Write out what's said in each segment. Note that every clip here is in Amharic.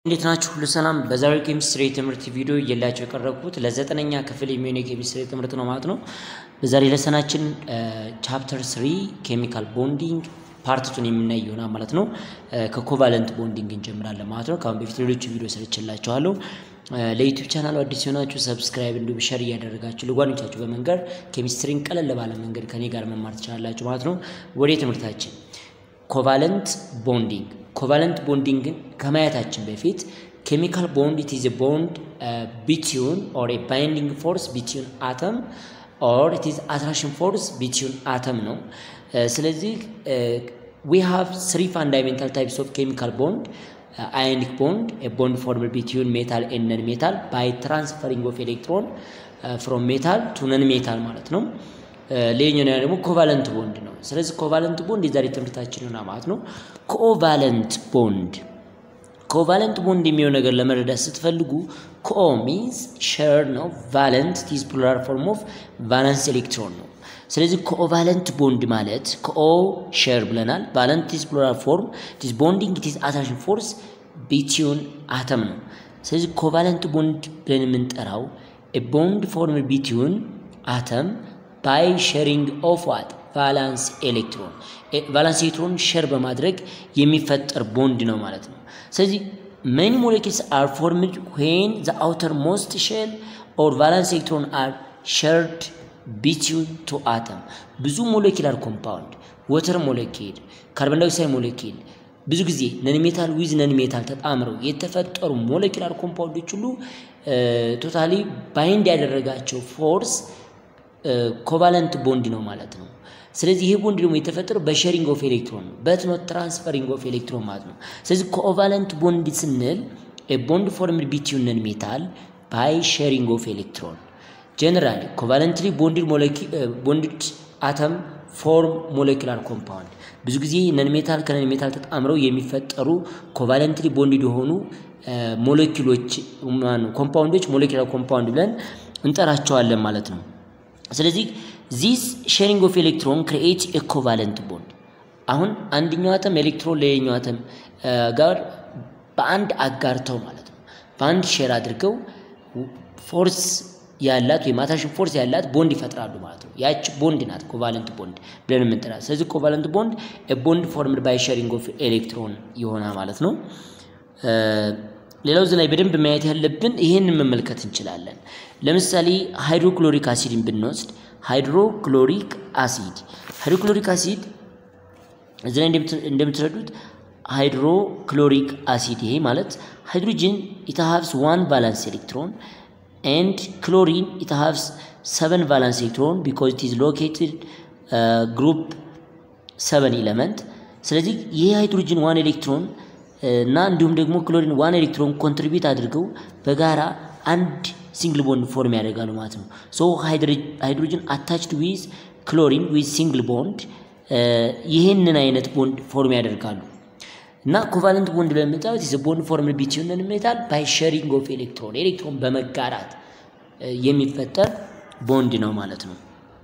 እንዴት ናችሁ? ሁሉ ሰላም። በዛሬው ኬሚስትሪ የትምህርት ቪዲዮ እየላቸው የቀረብኩት ለዘጠነኛ ክፍል የሚሆን የኬሚስትሪ ትምህርት ነው ማለት ነው። በዛሬ ለሰናችን ቻፕተር ስሪ ኬሚካል ቦንዲንግ ፓርትቱን የምናይ ይሆናል ማለት ነው። ከኮቫለንት ቦንዲንግ እንጀምራለን ማለት ነው። ከአሁን በፊት ሌሎች ቪዲዮ ሰርችላችኋለሁ። ለዩቲዩብ ቻናሉ አዲስ የሆናችሁ ሰብስክራይብ እንዲሁም ሸር እያደረጋችሁ ለጓደኞቻችሁ በመንገድ ኬሚስትሪን ቀለል ባለ መንገድ ከኔ ጋር መማር ትችላላችሁ ማለት ነው። ወደ ትምህርታችን ኮቫለንት ቦንዲንግ ኮቫለንት ቦንዲንግን ከማየታችን በፊት ኬሚካል ቦንድ ኢት ኢዝ ኤ ቦንድ ቢትዊን ኦር ኤ ባይንዲንግ ፎርስ ቢትዊን አተም ኦር ኢት ኢዝ አትራክሽን ፎርስ ቢትዊን አተም ነው። ስለዚህ ዊ ሃቭ ስሪ ፋንዳሜንታል ታይፕስ ኦፍ ኬሚካል ቦንድ አዮኒክ ቦንድ ኤ ቦንድ ፎርምድ ቢትዊን ሜታል ኤንድ ነን ሜታል ባይ ትራንስፈሪንግ ኦፍ ኤሌክትሮን ፍሮም ሜታል ቱ ነን ሜታል ማለት ነው። ሌላኛው ደግሞ ኮቫለንት ቦንድ ነው። ስለዚህ ኮቫለንት ቦንድ የዛሬ ትምህርታችን ይሆናል ማለት ነው። ኮቫለንት ቦንድ ኮቫለንት ቦንድ የሚሆን ነገር ለመረዳት ስትፈልጉ ኮ ሚንስ ሼር ነው። ቫለንት ቲዝ ፕሉራል ፎርም ኦፍ ቫለንስ ኤሌክትሮን ነው። ስለዚህ ኮቫለንት ቦንድ ማለት ኮ ሼር ብለናል። ቫለንት ቲዝ ፕሉራል ፎርም ቲዝ ቦንዲንግ ቲዝ አትራክሽን ፎርስ ቢትዊን አተም ነው። ስለዚህ ኮቫለንት ቦንድ ብለን የምንጠራው ቦንድ ፎርም ቢትዊን አተም ባይ ሼሪንግ ኦፍ ዋት ቫላንስ ኤሌክትሮን ቫላንስ ኤሌክትሮን ሼር በማድረግ የሚፈጠር ቦንድ ነው ማለት ነው። ስለዚህ መኒ ሞለኪልስ አር ፎርምድ ዌን ዘ አውተር ሞስት ሼል ኦር ቫላንስ ኤሌክትሮን አር ሼርድ ቢትዊን ቱ አተም ብዙ ሞለኪላር ኮምፓውንድ ወተር ሞለኪል፣ ካርቦን ዳይኦክሳይድ ሞለኪል ብዙ ጊዜ ነን ሜታል ዊዝ ነን ሜታል ተጣምረው የተፈጠሩ ሞለኪላር ኮምፓውንዶች ሁሉ ቶታሊ ባይንድ ያደረጋቸው ፎርስ ኮቫለንት ቦንድ ነው ማለት ነው። ስለዚህ ይሄ ቦንድ ደግሞ የተፈጠረው በሼሪንግ ኦፍ ኤሌክትሮን ነው፣ በት ኖት ትራንስፈሪንግ ኦፍ ኤሌክትሮን ማለት ነው። ስለዚህ ኮቫለንት ቦንድ ስንል ቦንድ ፎርምድ ቢትዊን ነን ሜታል ባይ ሼሪንግ ኦፍ ኤሌክትሮን ጀነራሊ ኮቫለንትሊ ቦንድድ አተም ፎርም ሞለኪላር ኮምፓውንድ ብዙ ጊዜ ነን ሜታል ከነን ሜታል ተጣምረው የሚፈጠሩ ኮቫለንትሊ ቦንድድ የሆኑ ሞለኪሎች ኮምፓውንዶች ሞለኪላር ኮምፓውንድ ብለን እንጠራቸዋለን ማለት ነው። ስለዚህ ዚስ ሼሪንግ ኦፍ ኤሌክትሮን ክሪኤት ኤ ኮቫለንት ቦንድ። አሁን አንደኛው አተም ኤሌክትሮን ለሌላኛው አተም ጋር በአንድ አጋርተው ማለት ነው በአንድ ሼር አድርገው ፎርስ ያላት ወይም አትራክሽን ፎርስ ያላት ቦንድ ይፈጥራሉ ማለት ነው። ያች ቦንድ ናት ኮቫለንት ቦንድ ብለን የምንጠራት። ስለዚህ ኮቫለንት ቦንድ ቦንድ ፎርምድ ባይ ሼሪንግ ኦፍ ኤሌክትሮን ይሆናል ማለት ነው። ሌላው እዚህ ላይ በደንብ ማየት ያለብን ይህንን መመልከት እንችላለን። ለምሳሌ ሃይድሮክሎሪክ አሲድን ብንወስድ ሃይድሮክሎሪክ አሲድ ሃይድሮክሎሪክ አሲድ እዚህ ላይ እንደምትረዱት ሃይድሮክሎሪክ አሲድ ይሄ ማለት ሃይድሮጅን ኢት ሃቭስ ዋን ቫላንስ ኤሌክትሮን ኤንድ ክሎሪን ኢት ሃቭስ ሰቨን ቫላንስ ኤሌክትሮን ቢኮዝ ኢት ኢዝ ሎኬትድ ግሩፕ ሰቨን ኤለመንት። ስለዚህ ይሄ ሃይድሮጅን ዋን ኤሌክትሮን እና እንዲሁም ደግሞ ክሎሪን ዋን ኤሌክትሮን ኮንትሪቢዩት አድርገው በጋራ አንድ ሲንግል ቦንድ ፎርም ያደርጋሉ ማለት ነው። ሶ ሃይድሮጅን አታችድ ዊዝ ክሎሪን ዊዝ ሲንግል ቦንድ ይህንን አይነት ቦንድ ፎርም ያደርጋሉ እና ኮቫለንት ቦንድ ብለን የምንጠራው ኢዝ ቦንድ ፎርም ቢትዊን ነን ሜታል ባይ ሼሪንግ ኦፍ ኤሌክትሮን ኤሌክትሮን በመጋራት የሚፈጠር ቦንድ ነው ማለት ነው።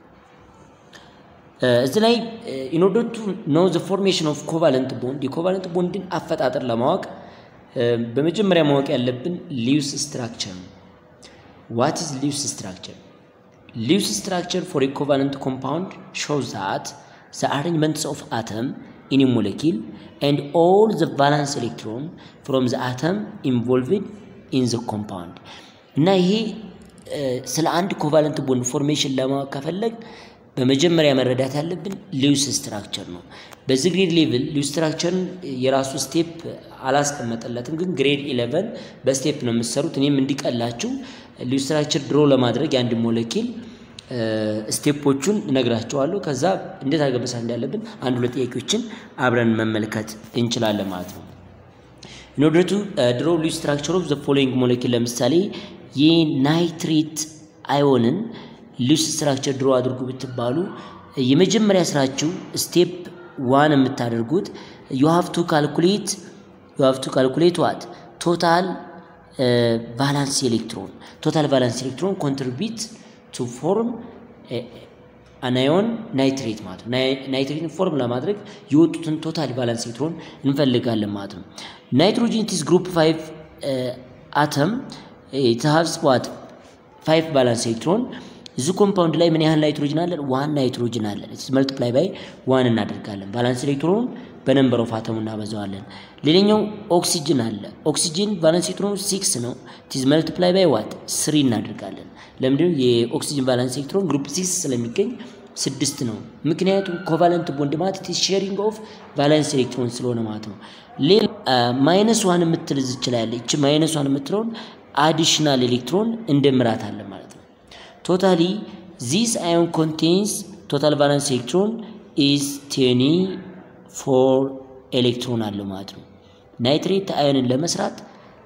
እዚህ ላይ ኢን ኦርደር ቱ ኖ ዘ ፎርሜሽን ኦፍ ኮቫለንት ቦንድ የኮቫለንት ቦንድን አፈጣጠር ለማወቅ በመጀመሪያ ማወቅ ያለብን ሊውስ ስትራክቸር ነው። ዋት ኢዝ ሊውስ ስትራክቸር? ሊውስ ስትራክቸር ፎር ኤ ኮቫለንት ኮምፓውንድ ሾውስ ዛት ዘ አሬንጅመንትስ ኦፍ አተም ኢን ኤ ሞለኪል ኤንድ ኦል ዘ ቫላንስ ኤሌክትሮን ፍሮም ዘ አተም ኢንቮልቭድ ኢን ዘ ኮምፓውንድ እና ይሄ ስለ አንድ ኮቫለንት ቦንድ ፎርሜሽን ለማወቅ ከፈለግ በመጀመሪያ መረዳት ያለብን ሊውስ ስትራክቸር ነው። በዚህ ግሬድ ሌቭል ሊውስ ስትራክቸርን የራሱ ስቴፕ አላስቀመጠለትም፣ ግን ግሬድ ኢሌቨን በስቴፕ ነው የምትሰሩት። እኔም እንዲቀላችሁ ሊውስ ስትራክቸር ድሮ ለማድረግ የአንድ ሞለኪል ስቴፖቹን እነግራቸዋለሁ። ከዛ እንዴት አድርገን መስራት እንዳለብን አንድ ሁለት ጥያቄዎችን አብረን መመልከት እንችላለን ማለት ነው። ኢንኦርደር ቱ ድሮ ሊውስ ስትራክቸር ኦፍ ዘ ፎሎዊንግ ሞለኪል ለምሳሌ የናይትሬት አዮንን ሊውስ ስትራክቸር ድሮ አድርጉ ብትባሉ የመጀመሪያ ስራችሁ ስቴፕ ዋን የምታደርጉት ዩ ሃቭ ቱ ካልኩሌት ዩ ሃቭ ቱ ካልኩሌት ዋት ቶታል ቫላንስ ኤሌክትሮን ቶታል ቫላንስ ኤሌክትሮን ኮንትሪቢዩት ቱ ፎርም አናዮን ናይትሬት ማለት ነው። ናይትሬትን ፎርም ለማድረግ የወጡትን ቶታል ቫላንስ ኤሌክትሮን እንፈልጋለን ማለት ነው። ናይትሮጂን ኢዝ ግሩፕ ፋይቭ አተም የተሃብስ ዋት ፋይቭ ባላንስ ኤሌክትሮን እዚ ኮምፓውንድ ላይ ምን ያህል ናይትሮጅን አለን? ዋን ናይትሮጅን አለን። መልቲፕላይ ባይ ዋን እናደርጋለን። ባላንስ ኤሌክትሮን በነንበር ኦፍ አተሙ እናበዛዋለን። ሌላኛው ኦክሲጅን አለ። ኦክሲጅን ባላንስ ኤሌክትሮኑ ሲክስ ነው። ቲዝ መልቲፕላይ ባይ ዋት ስሪ እናደርጋለን። ለምንድነው የኦክሲጅን ባላንስ ኤሌክትሮን ግሩፕ ሲክስ ስለሚገኝ ስድስት ነው። ምክንያቱም ኮቫለንት ቦንድ ማለት ቲዝ ሼሪንግ ኦፍ ቫለንስ ኤሌክትሮን ስለሆነ ማለት ነው። ሌላ ማይነስ ዋን የምትል እዚች ላይ ያለ እቺ ማይነስ ዋን የምትለውን አዲሽናል ኤሌክትሮን እንደምራታለን ማለት ነው። ቶታሊ ዚስ አዮን ኮንቴንስ ቶታል ቫለንስ ኤሌክትሮን ኢዝ ቴኒ ፎር ኤሌክትሮን አለው ማለት ነው። ናይትሬት አዮንን ለመስራት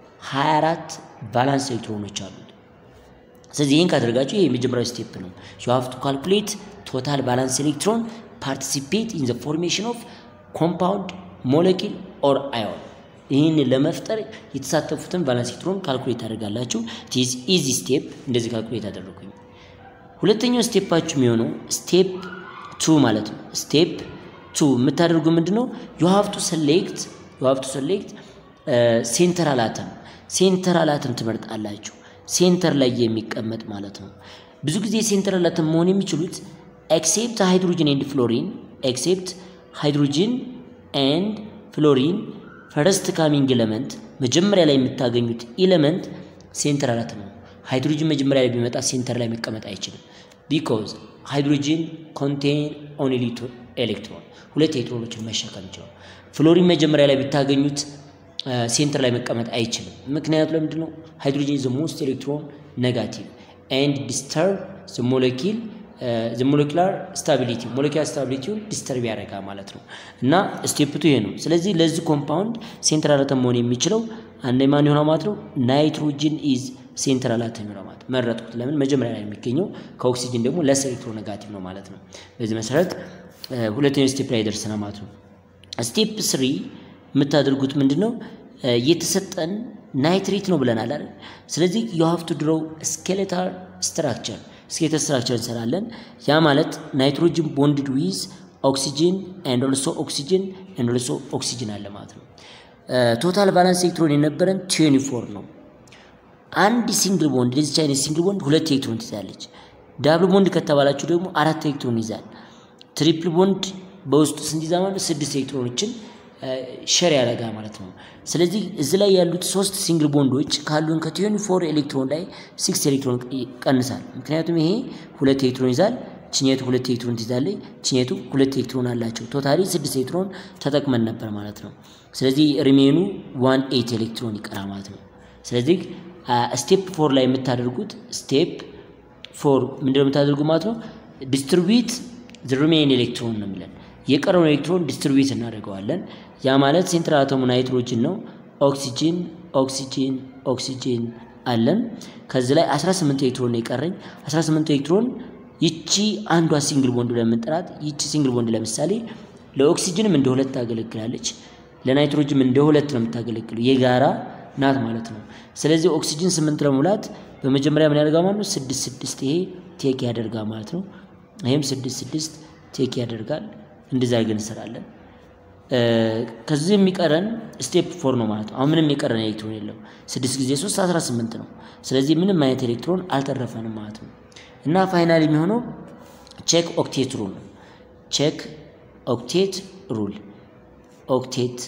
24 ቫላንስ ኤሌክትሮኖች አሉት። ስለዚህ ይህን ካደረጋችሁ ይህ የመጀመሪያው ስቴፕ ነው። ዩ ሃቭ ቱ ካልኩሌት ቶታል ቫላንስ ኤሌክትሮን ፓርቲሲፔት ኢን ዘ ፎርሜሽን ኦፍ ኮምፓውንድ ሞለኪል ኦር አዮን። ይህን ለመፍጠር የተሳተፉትን ቫላንስ ኤሌክትሮን ካልኩሌት ታደርጋላችሁ። ቲዝ ኢዚ ስቴፕ እንደዚህ ካልኩሌት አደረጉኝ። ሁለተኛው ስቴፓችሁ የሚሆነው ስቴፕ ቱ ማለት ነው። ስቴፕ ቱ የምታደርጉ ምንድን ነው? ዩ ሃቭ ቱ ሰሌክት ዩ ሃቭ ቱ ሰሌክት ሴንተራል አተም ሴንተራል አተም ትመርጣላችሁ። ሴንተር ላይ የሚቀመጥ ማለት ነው። ብዙ ጊዜ ሴንተራል አተም መሆን የሚችሉት ኤክሴፕት ሃይድሮጅን ኤንድ ፍሎሪን ኤክሴፕት ሃይድሮጅን ኤንድ ፍሎሪን ፈረስት ካሚንግ ኤለመንት መጀመሪያ ላይ የምታገኙት ኤለመንት ሴንተራል አተም ነው። ሃይድሮጅን መጀመሪያ ላይ ቢመጣ ሴንተር ላይ መቀመጥ አይችልም። ቢኮዝ ሃይድሮጅን ኮንቴን ኦንሊ ኤሌክትሮን ሁለት ኤሌክትሮኖችን መሸከም ይችላል። ፍሎሪን መጀመሪያ ላይ ብታገኙት ሴንተር ላይ መቀመጥ አይችልም። ምክንያቱ ለምንድን ነው? ሃይድሮጅን ዘ ሞስት ኤሌክትሮን ኔጋቲቭ ኤንድ ዲስተርብ ዘ ሞለኪል ዘ ሞለኪላር ስታቢሊቲ ሞለኪላር ስታቢሊቲውን ዲስተርብ ያደርጋ ማለት ነው። እና ስቴፕቱ ይሄ ነው። ስለዚህ ለዚህ ኮምፓውንድ ሴንትራል አተም መሆን የሚችለው አንደ ማን ይሆናል ማለት ነው? ናይትሮጅን ኢዝ ሴንትራል አተም ይሆናል ማለት መረጥኩት። ለምን መጀመሪያ ላይ የሚገኘው ከኦክሲጅን ደግሞ ለስ ኤሌክትሮ ኔጋቲቭ ነው ማለት ነው። በዚህ መሰረት ሁለተኛው ስቴፕ ላይ ደርሰናል ማለት ነው። ስቴፕ ስሪ የምታደርጉት ምንድን ነው? የተሰጠን ናይትሬት ነው ብለናል አይደል? ስለዚህ ዩ ሃቭ ቱ ድሮው ስኬሌታል ስትራክቸር ስኬሌታል ስትራክቸር እንሰራለን። ያ ማለት ናይትሮጅን ቦንድድ ዊዝ ኦክሲጅን ኤንድ ኦልሶ ኦክሲጅን ኤንድ ኦልሶ ኦክሲጅን አለ ማለት ነው። ቶታል ቫላንስ ኤሌክትሮን የነበረን ትዌንቲ ፎር ነው። አንድ ሲንግል ቦንድ ለዚች አይነት ሲንግል ቦንድ ሁለት ኤሌክትሮን ትይዛለች። ዳብል ቦንድ ከተባላችሁ ደግሞ አራት ኤሌክትሮን ይዛል። ትሪፕል ቦንድ በውስጡ ስንት ይዛ ማለት ስድስት ኤሌክትሮኖችን ሸር ያደረጋ ማለት ነው። ስለዚህ እዚህ ላይ ያሉት ሶስት ሲንግል ቦንዶች ካሉን ከትዌንቲ ፎር ኤሌክትሮን ላይ ሲክስ ኤሌክትሮን ይቀንሳል። ምክንያቱም ይሄ ሁለት ኤሌክትሮን ይዛል፣ ችኘቱ ሁለት ኤሌክትሮን ትይዛለች፣ ችኘቱ ሁለት ኤሌክትሮን አላቸው። ቶታሊ ስድስት ኤሌክትሮን ተጠቅመን ነበር ማለት ነው። ስለዚህ ሪሜኑ ዋን ኤይት ኤሌክትሮን ይቀራል ማለት ነው። ስለዚህ ስቴፕ ፎር ላይ የምታደርጉት ስቴፕ ፎር ምንድነው የምታደርጉ ማለት ነው ዲስትሪቢዩት ሪሜን ኤሌክትሮን ነው የሚለን የቀረውን ኤሌክትሮን ዲስትሪቢዩት እናደርገዋለን። ያ ማለት ሴንትራል አተሙ ናይትሮጅን ነው። ኦክሲጂን ኦክሲጂን ኦክሲጂን አለን። ከዚህ ላይ 18 ኤሌክትሮን ነው የቀረኝ። 18 ኤሌክትሮን ይቺ አንዷ ሲንግል ቦንድ ለምንጠራት ይቺ ሲንግል ቦንድ ለምሳሌ ለኦክሲጅንም እንደ ሁለት ታገለግላለች፣ ለናይትሮጅንም እንደ ሁለት ነው የምታገለግለው የጋራ ናት ማለት ነው። ስለዚህ ኦክሲጅን ስምንት ለመሙላት በመጀመሪያ ምን ያደርጋ ማለት ነው? ስድስት ስድስት ይሄ ቴክ ያደርጋ ማለት ነው። ይሄም ስድስት ስድስት ቴክ ያደርጋል። እንደዛ አድርገን እንሰራለን። ከዚህ የሚቀረን ስቴፕ ፎር ነው ማለት ነው። አሁን ምንም የቀረን ኤሌክትሮን የለም። ስድስት ጊዜ ሶስት አስራ ስምንት ነው። ስለዚህ ምንም አይነት ኤሌክትሮን አልተረፈንም ማለት ነው። እና ፋይናል የሚሆነው ቼክ ኦክቴት ሩል ነው። ቼክ ኦክቴት ሩል ኦክቴት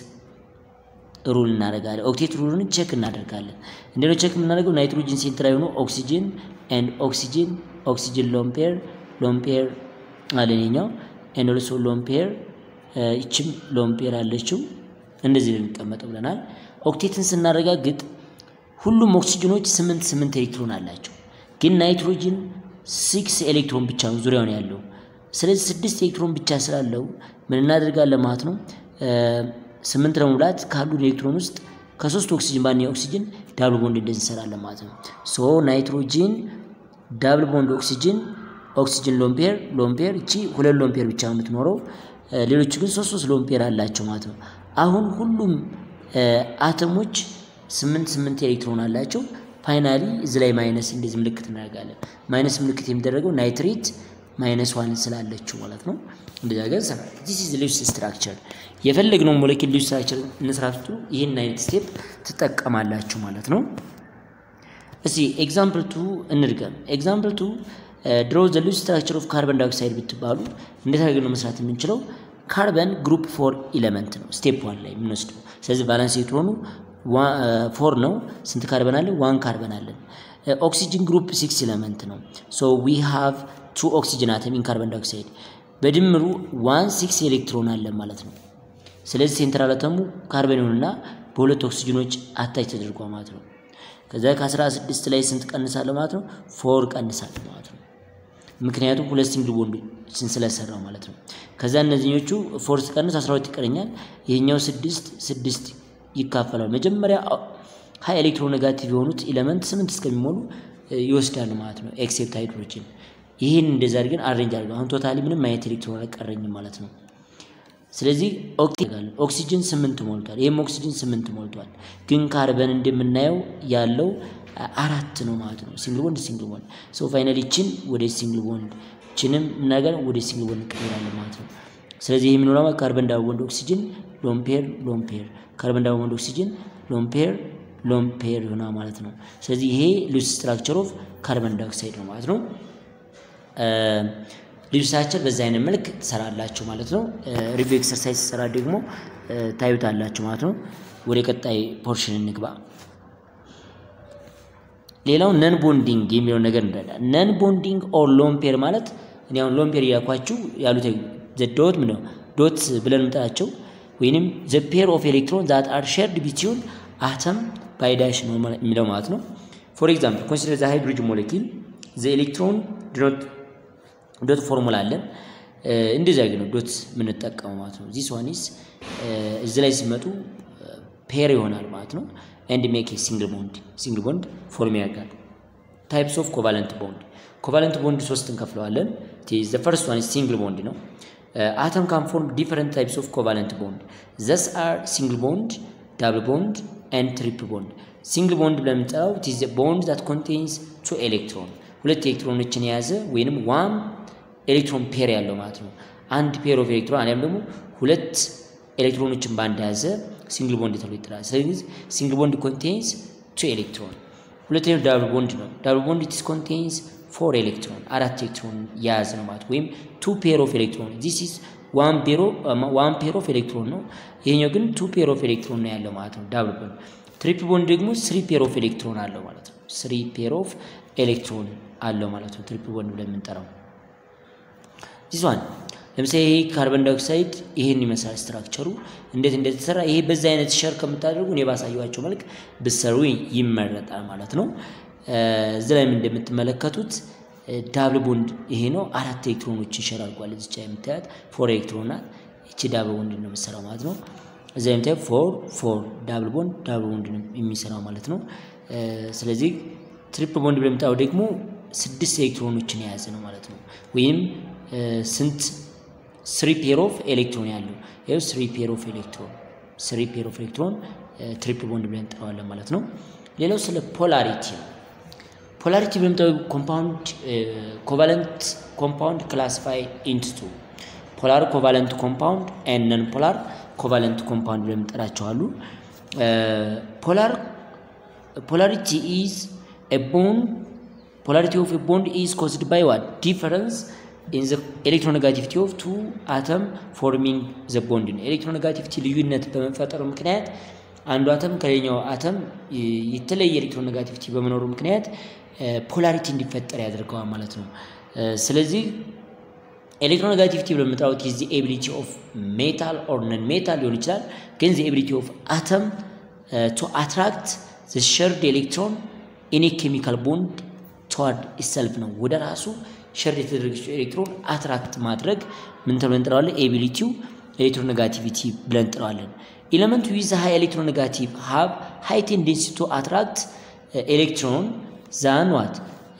ሩል እናደርጋለን። ኦክቴት ሩልን ቼክ እናደርጋለን። እንዴት ነው ቼክ የምናደርገው? ናይትሮጂን ሴንትር ላይ ሆኖ ኦክሲጅን ኤንድ ኦክሲጅን ኦክሲጅን ሎምፔር ሎምፔር አለኛው ኤንድ ኦልሶ ሎምፔር ይችም ሎምፔር አለችው። እንደዚህ ነው የሚቀመጠው ብለናል። ኦክቴትን ስናረጋግጥ ሁሉም ኦክሲጅኖች ስምንት ስምንት ኤሌክትሮን አላቸው። ግን ናይትሮጅን ሲክስ ኤሌክትሮን ብቻ ነው ዙሪያውን ያለው። ስለዚህ ስድስት ኤሌክትሮን ብቻ ስላለው ምን እናደርጋለን ማለት ነው ስምንት ለመሙላት ካሉ ኤሌክትሮን ውስጥ ከሶስት ኦክሲጅን ባንኛ ኦክሲጅን ዳብል ቦንድ እንደዚህ እንሰራለን ማለት ነው። ሶ ናይትሮጂን ዳብል ቦንድ ኦክሲጅን ኦክሲጅን ሎምፔር ሎምፔር እቺ ሁለት ሎምፔር ብቻ ነው የምትኖረው። ሌሎቹ ግን ሶስት ሶስት ሎምፔር አላቸው ማለት ነው። አሁን ሁሉም አተሞች ስምንት ስምንት ኤሌክትሮን አላቸው። ፋይናሊ እዚ ላይ ማይነስ እንደዚህ ምልክት እናደርጋለን። ማይነስ ምልክት የሚደረገው ናይትሬት ማይነስ ዋን ስላለችው ማለት ነው። እንደዚያ ገር ሰራ ዲስ ኢዝ ሉስ ስትራክቸር የፈለግነው ሞለኪል ሉስ ስትራክቸር እንስራቱ ይህን አይነት ስቴፕ ትጠቀማላችሁ ማለት ነው። እስቲ ኤግዛምፕል ቱ እንድገም። ኤግዛምፕል ቱ ድሮ ዘ ሉስ ስትራክቸር ኦፍ ካርበን ዳይኦክሳይድ ብትባሉ እንዴት አድርገን ነው መስራት የምንችለው? ካርበን ግሩፕ ፎር ኢለመንት ነው ስቴፕ ዋን ላይ የምንወስደው። ስለዚህ ቫለንስ ኤሌክትሮኑ ፎር ነው። ስንት ካርበን አለን? ዋን ካርበን አለን። ኦክሲጅን ግሩፕ ሲክስ ኢለመንት ነው። ሶ ዊ ሃቭ ቱ ኦክሲጅን አተም ኢን ካርበን ዳይኦክሳይድ በድምሩ ዋን ሲክስ ኤሌክትሮን አለን ማለት ነው። ስለዚህ ሴንትራል አተሙ ካርበን ይሁንና በሁለት ኦክሲጅኖች አታች ተደርጓል ማለት ነው። ከዛ ከ16 ላይ ስንት ቀንሳለሁ ማለት ነው? ፎር ቀንሳለሁ ማለት ነው። ምክንያቱም ሁለት ሲንግል ቦንዶችን ስለሰራው ማለት ነው። ከዛ እነዚህኞቹ ፎር ስቀንስ 12 ይቀረኛል። ይሄኛው ስድስት ስድስት ይካፈላል። መጀመሪያ ሀይ ኤሌክትሮ ኔጋቲቭ የሆኑት ኤሌመንት ስምንት እስከሚሞሉ ይወስዳሉ ማለት ነው። ኤክሴፕት ሃይድሮጅን ይህን እንደዛ አድርገን አሬንጅ አድርገው አሁን ቶታሊ ምንም አይነት ኤሌክትሮን አልቀረኝም ማለት ነው። ስለዚህ ኦክሲጅን ስምንት ሞልቷል። ይህም ኦክሲጅን ስምንት ሞልቷል። ግን ካርበን እንደምናየው ያለው አራት ነው ማለት ነው። ሲንግል ቦንድ ሲንግል ቦንድ ሶ ፋይናሊ ችን ወደ ሲንግል ቦንድ ችንም ነገር ወደ ሲንግል ቦንድ እንቀይራለን ማለት ነው። ስለዚህ ይህ የምንሆነው ካርበን ዳብል ቦንድ ኦክሲጅን ሎምፔር ሎምፔር ካርበን ዳብል ቦንድ ኦክሲጅን ሎምፔር ሎምፔር ይሆናል ማለት ነው። ስለዚህ ይሄ ሉስ ስትራክቸር ኦፍ ካርበን ዳይኦክሳይድ ነው ማለት ነው። ልብሳችን በዚህ አይነት መልክ ትሰራላችሁ ማለት ነው። ሪቪው ኤክሰርሳይዝ ሰራ ደግሞ ታዩታላችሁ ማለት ነው። ወደ ቀጣይ ፖርሽን እንግባ። ሌላው ነን ቦንዲንግ የሚለውን ነገር እንረዳ። ነን ቦንዲንግ ኦር ሎምፔር ማለት እኔ አሁን ሎምፔር እያልኳችሁ ያሉት ዘ ዶት ምን ነው ዶት ብለን ምጣቸው ወይንም ዘ ፔር ኦፍ ኤሌክትሮን ዛት አር ሼርድ ቢትዊን አተም ባይ ዳሽ ነው የሚለው ማለት ነው። ፎር ኤግዛምፕል ኮንሲደር ዘ ሃይድሮጅን ሞለኪል ዘ ኤሌክትሮን ዶት ዶት ፎርሙላ አለን። እንደዚያ ግን ዶት የምንጠቀመው ማለት ነው። ዚስ ዋኒስ እዚህ ላይ ሲመጡ ፔር ይሆናል ማለት ነው። ኤንድ ሜክ ሲንግል ቦንድ ሲንግል ቦንድ ፎርም ያደርጋል። ታይፕስ ኦፍ ኮቫለንት ቦንድ ኮቫለንት ቦንድ ሶስት እንከፍለዋለን። ዘ ፈርስት ዋን ሲንግል ቦንድ ነው። አተም ካን ፎርም ዲፈረንት ታይፕስ ኦፍ ኮቫለንት ቦንድ ዘስ አር ሲንግል ቦንድ፣ ዳብል ቦንድ ኤንድ ትሪፕል ቦንድ። ሲንግል ቦንድ ብለን የምንጠራው ኢዝ ቦንድ ዛት ኮንቴንስ ቱ ኤሌክትሮን ሁለት ኤሌክትሮኖችን የያዘ ወይንም ዋን ኤሌክትሮን ፔር ያለው ማለት ነው። አንድ ፔር ኦፍ ኤሌክትሮን አሊያም ደግሞ ሁለት ኤሌክትሮኖችን በአንድ የያዘ ሲንግል ቦንድ ተብሎ ይጠራል። ስለዚህ ሲንግል ቦንድ ኮንቴንስ ቱ ኤሌክትሮን። ሁለተኛው ዳብል ቦንድ ነው። ዳብል ቦንድ ኢትስ ኮንቴንስ ፎር ኤሌክትሮን አራት ኤሌክትሮን የያዘ ነው ማለት ወይም ቱ ፔር ኦፍ ኤሌክትሮን ዚስ ኢዝ ዋን ፔር ኦፍ ኤሌክትሮን ነው። ይሄኛው ግን ቱ ፔር ኦፍ ኤሌክትሮን ነው ያለው ማለት ነው ዳብል ቦንድ። ትሪፕል ቦንድ ደግሞ ስሪ ፔር ኦፍ ኤሌክትሮን አለው ማለት ነው። ስሪ ፔር ኦፍ ኤሌክትሮን አለው ማለት ነው። ትሪፕል ቦንድ ብለን የምንጠራው ዚስ ዋን ለምሳሌ ይሄ ካርበን ዳይኦክሳይድ ይሄን ይመስላል ስትራክቸሩ እንዴት እንደተሰራ። ይሄ በዛ አይነት ሸር ከምታደርጉ እኔ ባሳየኋቸው መልክ ብሰሩ ይመረጣል ማለት ነው። እዚህ ላይም እንደምትመለከቱት ዳብል ቦንድ ይሄ ነው። አራት ኤሌክትሮኖችን ሸር አድርጓል። እዚቻ የምታያት ፎር ኤሌክትሮን ናት። እቺ ዳብል ቦንድ ነው የምትሰራው ማለት ነው። እዛ የምታያት ፎር ፎር ዳብል ቦንድ ዳብል ቦንድ ነው የሚሰራው ማለት ነው። ስለዚህ ትሪፕል ቦንድ ብለምጣው ደግሞ ስድስት ኤሌክትሮኖችን የያዘ ነው ማለት ነው። ወይም ስንት ስሪ ፔር ኦፍ ኤሌክትሮን ያለው ይኸው ስሪ ፔር ኦፍ ኤሌክትሮን ስሪ ፔር ኦፍ ኤሌክትሮን ትሪፕል ቦንድ ብለን እንጠራዋለን ማለት ነው። ሌላው ስለ ፖላሪቲ ነው። ፖላሪቲ ብለምጠው ኮምፓውንድ ኮቫለንት ኮምፓውንድ ክላሲፋይ ኢንቱ ቱ ፖላር ኮቫለንት ኮምፓውንድ ኤንድ ነን ፖላር ኮቫለንት ኮምፓውንድ ብለን እንጠራቸዋሉ። ፖላር ፖላሪቲ ኢዝ ኤ ቦንድ ፖላሪቲ ኦፍ ኤ ቦንድ ኢዝ ኮዝድ ባይ ዋት ዲፈረንስ ኢን ዘ ኤሌክትሮኔጋቲቪቲ ኦፍ ቱ አተም ፎርሚንግ ዘ ቦንድ ነው። ኤሌክትሮኔጋቲቪቲ ልዩነት በመፈጠሩ ምክንያት አንዱ አተም ከሌላኛው አተም የተለየ ኤሌክትሮኔጋቲቪቲ በመኖሩ ምክንያት ፖላሪቲ እንዲፈጠር ያደርገዋል ማለት ነው። ስለዚህ ኤሌክትሮኔጋቲቪቲ ብለምንጠራው ኢዝ ዘ ኤቢሊቲ ኦፍ ሜታል ኦር ነን ሜታል ሊሆን ይችላል። ግን ዘ ኤቢሊቲ ኦፍ አተም ቱ አትራክት ዘ ሸርድ ኤሌክትሮን ኢን ኤ ኬሚካል ቦንድ ተዋርድ ኢሰልፍ ነው ወደ ራሱ ሸርድ የተደረገችው ኤሌክትሮን አትራክት ማድረግ ምን ተብለን እንጠራዋለን? ኤቢሊቲው ኤሌክትሮኔጋቲቪቲ ብለን እንጠራዋለን። ኤሌመንቱ ዊዝ ሃይ ኤሌክትሮኔጋቲቭ ሃብ ሃይ ቴንደንሲ ቱ አትራክት ኤሌክትሮን ዛን ዋት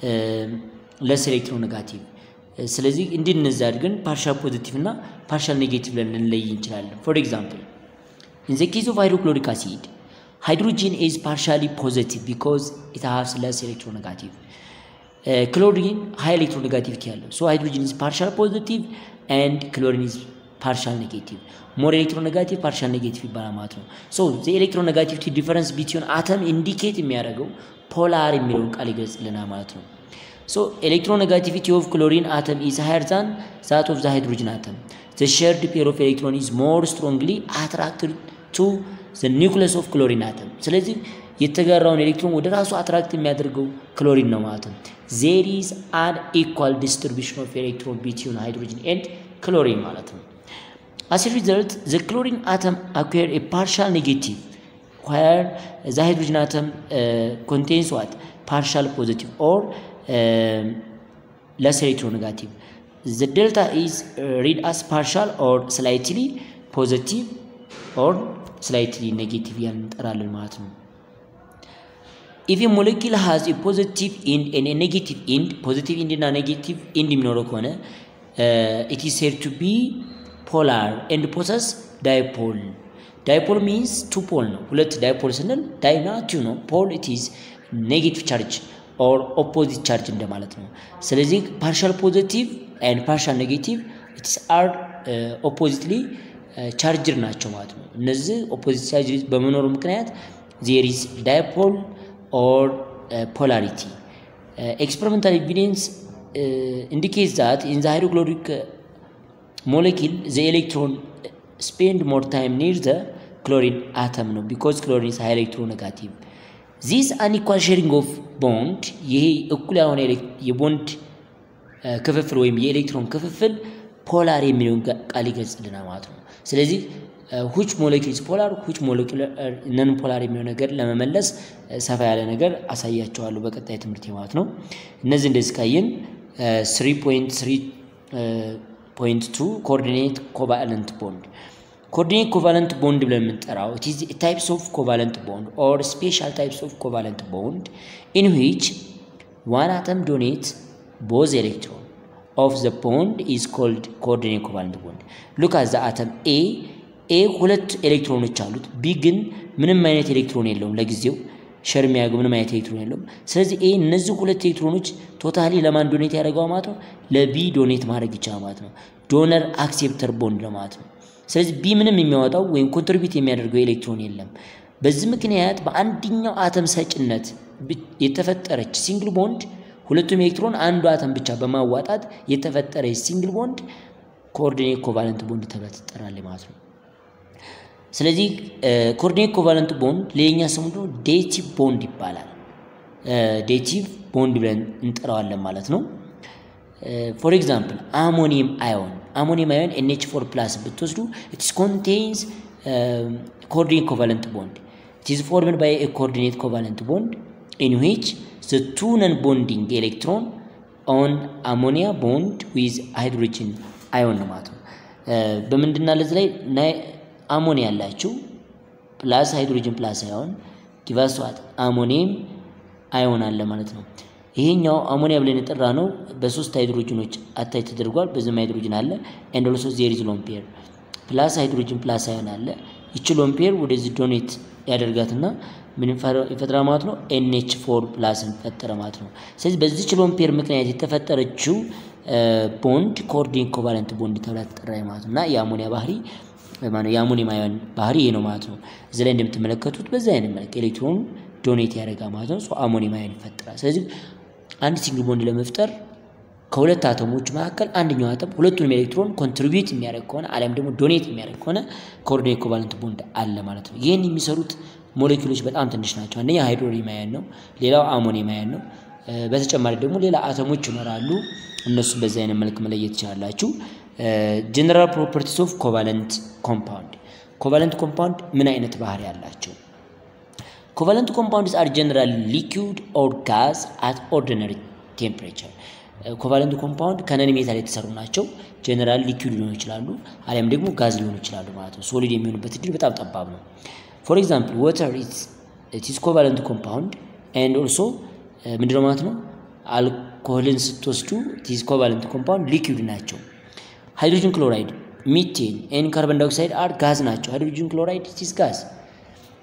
ለስ ኤሌክትሮኔጋቲቭ። ስለዚህ እንዲህ እነዚህ አድርገን ፓርሻል ፖዚቲቭ እና ፓርሻል ኔጌቲቭ ብለን ልንለይ እንችላለን። ፎር ኤግዛምፕል ኢን ዘ ኬዝ ኦፍ ሃይድሮክሎሪክ አሲድ ሃይድሮጂን ኢዝ ፓርሻሊ ፖዚቲቭ ቢኮዝ ኢት ሃቭስ ለስ ኤሌክትሮኔጋቲቭ ክሎሪን ሃይ ኤሌክትሮኔጋቲቪቲ ያለው ሶ ሃይድሮጂን ኢዝ ፓርሻል ፖዚቲቭ ኤንድ ክሎሪን ኢዝ ፓርሻል ኔጌቲቭ ሞር ኤሌክትሮኔጋቲቭ ፓርሻል ኔጌቲቭ ይባላል ማለት ነው። ሶ ዘ ኤሌክትሮኔጋቲቪቲ ዲፈረንስ ቢትዊን አተም ኢንዲኬት የሚያደርገው ፖላር የሚለውን ቃል ይገልጽልናል ማለት ነው። ሶ ኤሌክትሮኔጋቲቪቲ ኦፍ ክሎሪን አተም ኢዝ ሃየር ዛን ዛት ኦፍ ዘ ሃይድሮጂን አተም ዘ ሼርድ ፔር ኦፍ ኤሌክትሮን ኢዝ ሞር ስትሮንግሊ አትራክትድ ቱ ዘ ኒውክለስ ኦፍ ክሎሪን አተም ስለዚህ የተጋራውን ኤሌክትሮን ወደ ራሱ አትራክት የሚያደርገው ክሎሪን ነው ማለት ነው። ዜር ኢዝ አን ኢኳል ዲስትሪቢሽን ኦፍ ኤሌክትሮን ቢትዊን ሃይድሮጂን ኤንድ ክሎሪን ማለት ነው። አስ ሪዘልት ዘ ክሎሪን አተም አኩር ኤ ፓርሻል ኔጌቲቭ where the hydrogen atom uh, contains what partial positive or um, less electronegative the delta is uh, read as partial or slightly positive or slightly negative ያልን እንጠራለን ማለት ነው if a molecule has a positive end and a negative end positive end እና negative end የሚኖረው ከሆነ it is said to be polar and possess dipole ዳይፖል ሚንስ ቱ ፖል ነው። ሁለት ዳይፖል ስንል ዳይና ቱ ነው። ፖል ኢት ኢዝ ኔጌቲቭ ቻርጅ ኦር ኦፖዚት ቻርጅ እንደማለት ነው። ስለዚህ ፓርሻል ፖዚቲቭ ኤንድ ፓርሻል ኔጌቲቭ ኢትስ አር ኦፖዚትሊ ቻርጅር ናቸው ማለት ነው። እነዚህ ኦፖዚት ቻርጅ በመኖሩ ምክንያት ዜር ኢዝ ዳይፖል ኦር ፖላሪቲ ኤክስፐሪመንታል ኤቪደንስ ኢንዲኬትስ ዛት ኢን ዘ ሃይድሮክሎሪክ ሞለኪል ዘ ኤሌክትሮን spend more time near the chlorine atom ነው because chlorine is high electronegative this unequal sharing of bond ይሄ እኩል ያልሆነ የቦንድ ክፍፍል ወይም የኤሌክትሮን ክፍፍል ፖላር የሚለውን ቃል ይገልጽልናል ማለት ነው። ስለዚህ ሁች ሞለኪልስ ፖላር ሁች ሞለኪል ነን ፖላር የሚለው ነገር ለመመለስ ሰፋ ያለ ነገር አሳያቸዋለሁ በቀጣይ ትምህርት ማለት ነው። እነዚህ እንደዚህ ካየን 3.3.2 ኮኦርዲኔት ኮቫለንት ቦንድ ኮኦርዲኔት ኮቫለንት ቦንድ ብለን የምንጠራው ኢት ኢዝ ታይፕስ ኦፍ ኮቫለንት ቦንድ ኦር ስፔሻል ታይፕስ ኦፍ ኮቫለንት ቦንድ ኢን ዊች ዋን አተም ዶኔት ቦዝ ኤሌክትሮን ኦፍ ዘ ቦንድ ኢዝ ኮልድ ኮኦርዲኔት ኮቫለንት ቦንድ ሉክ አት ዘ አተም ኤ ኤ ሁለት ኤሌክትሮኖች አሉት ቢ ግን ምንም አይነት ኤሌክትሮን የለውም ለጊዜው ሸር የሚያደርገው ምንም አይነት ኤሌክትሮን የለውም ስለዚህ ኤ እነዚህ ሁለት ኤሌክትሮኖች ቶታሊ ለማን ዶኔት ያደርገው ማለት ነው ለቢ ዶኔት ማድረግ ይቻላል ማለት ነው ዶነር አክሴፕተር ቦንድ ለማለት ነው ስለዚህ ቢ ምንም የሚያወጣው ወይም ኮንትሪቢዩት የሚያደርገው ኤሌክትሮን የለም በዚህ ምክንያት በአንደኛው አተም ሰጭነት የተፈጠረች ሲንግል ቦንድ ሁለቱም ኤሌክትሮን አንዱ አተም ብቻ በማዋጣት የተፈጠረች ሲንግል ቦንድ ኮኦርዲኔት ኮቫለንት ቦንድ ተብላ ትጠራለች ማለት ነው ስለዚህ ኮኦርዲኔት ኮቫለንት ቦንድ ሌላኛ ስሙ ደግሞ ዴቲቭ ቦንድ ይባላል ዴቲቭ ቦንድ ብለን እንጠራዋለን ማለት ነው ፎር ኤግዛምፕል አሞኒየም አዮን አሞኒየም አዮን ኤንኤች ፎር ፕላስ ብትወስዱ ኢትስ ኮንቴንስ ኮኦርዲኔት ኮቫለንት ቦንድ ኢትስ ፎርምድ ባይ ኤ ኮኦርዲኔት ኮቫለንት ቦንድ ኢን ዊች ዘ ቱ ነን ቦንዲንግ ኤሌክትሮን ኦን አሞኒያ ቦንድ ዊዝ ሃይድሮጅን አዮን ነው ማለት ነው በምንድና ለዚህ ላይ አሞኒያ ያላችሁ ፕላስ ሃይድሮጅን ፕላስ አዮን ጊቫስዋት አሞኒየም አዮን አለ ማለት ነው ይሄኛው አሞኒያ ብለን የጠራ ነው በሶስት ሃይድሮጅኖች አታይ ተደርጓል በዚህም ሃይድሮጅን አለ ኤንድ ኦልሶ ዜር ኢዝ ሎምፔር ፕላስ ሃይድሮጅን ፕላስ አዮን አለ ይቺ ሎምፔር ወደዚህ ዶኔት ያደርጋትና ምን ይፈጥራ ማለት ነው ኤንኤች ፎር ፕላስን ፈጠረ ማለት ነው ስለዚህ በዚች ሎምፔር ምክንያት የተፈጠረችው ቦንድ ኮኦርዲኔት ኮቫለንት ቦንድ ተብላ ተጠራ ማለት ነው እና የአሞኒያ ባህሪ የአሞኒየም አዮን ባህሪ ይሄ ነው ማለት ነው እዚህ ላይ እንደምትመለከቱት በዚህ አይነት መልክ ኤሌክትሮን ዶኔት ያደርጋል ማለት ነው አሞኒየም አዮን ይፈጠራል ስለዚህ አንድ ሲንግል ቦንድ ለመፍጠር ከሁለት አተሞች መካከል አንደኛው አተም ሁለቱንም ኤሌክትሮን ኮንትሪቢዩት የሚያደርግ ከሆነ አሊያም ደግሞ ዶኔት የሚያደርግ ከሆነ ኮኦርዲኔት ኮቫለንት ቦንድ አለ ማለት ነው ይህን የሚሰሩት ሞሌኪሎች በጣም ትንሽ ናቸው አንደኛ ሃይድሮኒየም አዮን ነው ሌላው አሞኒየም አዮን ነው በተጨማሪ ደግሞ ሌላ አተሞች ይኖራሉ እነሱም በዚህ አይነት መልክ መለየት ትችላላችሁ ጀነራል ፕሮፐርቲስ ኦፍ ኮቫለንት ኮምፓውንድ ኮቫለንት ኮምፓውንድ ምን አይነት ባህሪ ያላቸው ኮቫለንት ኮምፓውንድስ አር ጀነራል ሊኩድ ኦር ጋዝ አት ኦርዲነሪ ቴምፕሬቸር ኮቫለንት ኮምፓውንድ ከነን ሜታል የተሰሩ ናቸው ጀነራል ሊኩድ ሊሆኑ ይችላሉ አሊያም ደግሞ ጋዝ ሊሆኑ ይችላሉ ማለት ነው ሶሊድ የሚሆኑበት እድል በጣም ጠባብ ነው ፎር ኤግዛምፕል ወተር ኢትስ ኮቫለንት ኮምፓውንድ ኤንድ ኦልሶ ምንድነው ማለት ነው አልኮሆልን ስትወስዱ ኢትስ ኮቫለንት ኮምፓውንድ ሊኩድ ናቸው ሃይድሮጅን ክሎራይድ ሚቴን ኤን ካርበን ዳይኦክሳይድ አር ጋዝ ናቸው ሃይድሮጅን ክሎራይድ ኢትስ ጋዝ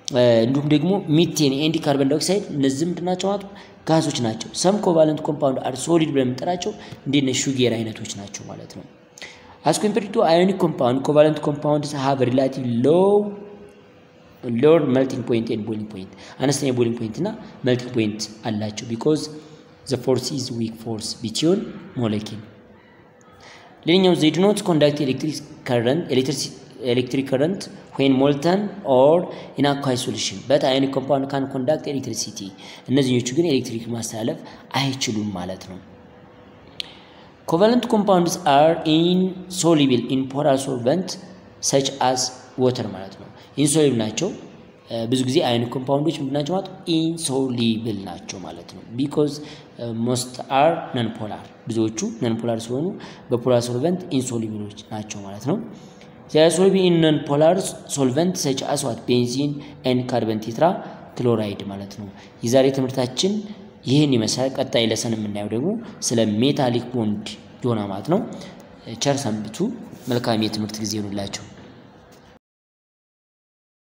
እንዲሁም ደግሞ ሚቴን ኤንድ ካርበን ዳይኦክሳይድ እነዚህ ምንድን ናቸው ማለት ጋዞች ናቸው። ሰም ኮቫለንት ኮምፓውንድ አር ሶሊድ ብለን የምንጠራቸው እንደነ ሹጌር አይነቶች ናቸው ማለት ነው። አስ ኮምፔርድ ቱ አዮኒክ ኮምፓውንድ ኮቫለንት ኮምፓውንድስ ሃቭ ሪላቲቭ ሎው ሎወር መልቲንግ ፖይንት ኤንድ ቦይሊንግ ፖይንት አነስተኛ ቦይሊንግ ፖይንት እና መልቲንግ ፖይንት አላቸው ቢኮዝ ዘ ፎርስ ኢዝ ዊክ ፎርስ ቢትዊን ሞለኪል ሌላኛው ዘይ ዱ ኖት ኮንዳክት ኤሌክትሪክ ከረንት ኤሌክትሪክ ከረንት ዌን ሞልተን ኦር ኢን አኳይ ሶሉሽን በት አዮኒክ ኮምፓውንድ ካን ኮንዳክት ኤሌክትሪሲቲ እነዚህኞቹ ግን ኤሌክትሪክ ማስተላለፍ አይችሉም ማለት ነው። ኮቫለንት ኮምፓውንድስ አር ኢንሶሊብል ኢን ፖላር ሶልቨንት ሰች አስ ወተር ማለት ነው። ኢንሶሊብል ናቸው። ብዙ ጊዜ አዮኒክ ኮምፓውንዶች ምንድን ናቸው ማለት ኢንሶሊብል ናቸው ማለት ነው። ቢኮዝ ሞስት አር ነን ፖላር ብዙዎቹ ነን ፖላር ሲሆኑ በፖላር ሶልቨንት ኢንሶሊብሎች ናቸው ማለት ነው። ሶሊብል ኢን ነን ፖላር ሶልቨንት ሰች አስ ዋት ቤንዚን ኤንድ ካርበን ቴትራ ክሎራይድ ማለት ነው። የዛሬ ትምህርታችን ይህን ይመስላል። ቀጣይ ለሰን የምናየው ደግሞ ስለ ሜታሊክ ቦንድ ይሆናል ማለት ነው። ቸር ሰንብቱ። መልካም የትምህርት ጊዜ ይሆንላቸው።